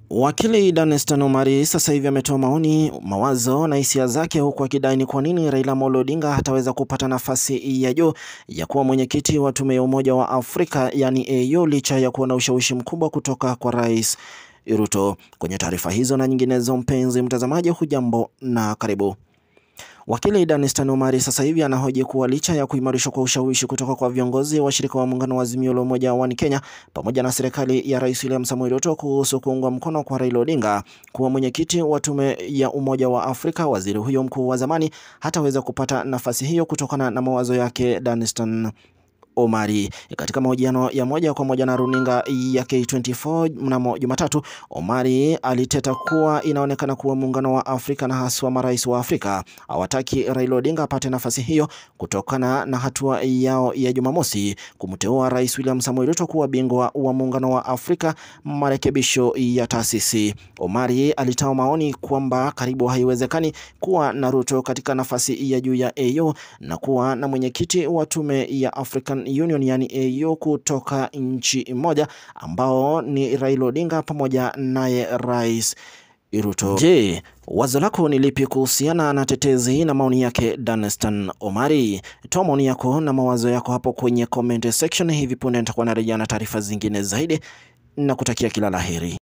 Wakili Danstan Omari sasa hivi ametoa maoni, mawazo na hisia zake huku akidai ni kwa nini Raila Amolo Odinga hataweza kupata nafasi ya juu ya kuwa mwenyekiti wa tume ya Umoja wa Afrika yani AU licha ya kuwa na ushawishi mkubwa kutoka kwa Rais Ruto. Kwenye taarifa hizo na nyinginezo, mpenzi mtazamaji, hujambo na karibu. Wakili Danstan Omari sasa hivi anahoji kuwa licha ya kuimarishwa kwa ushawishi kutoka kwa viongozi washirika wa muungano wa Azimio la Umoja wa Kenya pamoja na serikali ya Rais William Samoei Ruto kuhusu kuungwa mkono kwa Raila Odinga kuwa mwenyekiti wa tume ya Umoja wa Afrika, waziri huyo mkuu wa zamani hataweza kupata nafasi hiyo kutokana na mawazo yake. Danstan Omari katika mahojiano ya moja kwa moja na runinga ya K24 mnamo Jumatatu, Omari aliteta kuwa inaonekana kuwa muungano wa Afrika na haswa marais wa Afrika hawataki Raila Odinga apate nafasi hiyo kutokana na hatua yao ya Jumamosi kumteua Rais William Samoei Ruto kuwa bingwa wa muungano wa Afrika marekebisho ya taasisi. Omari alitoa maoni kwamba karibu haiwezekani kuwa na Ruto katika nafasi ya juu ya AU na kuwa na mwenyekiti wa tume ya African Union yani AU kutoka nchi moja ambao ni Raila Odinga pamoja naye Rais Ruto. Je, wazo lako ni lipi kuhusiana na tetezi na maoni yake Danstan Omari? Toa maoni yako na mawazo yako hapo kwenye comment section. Hivi punde nitakuwa narejea na taarifa zingine zaidi na kutakia kila laheri.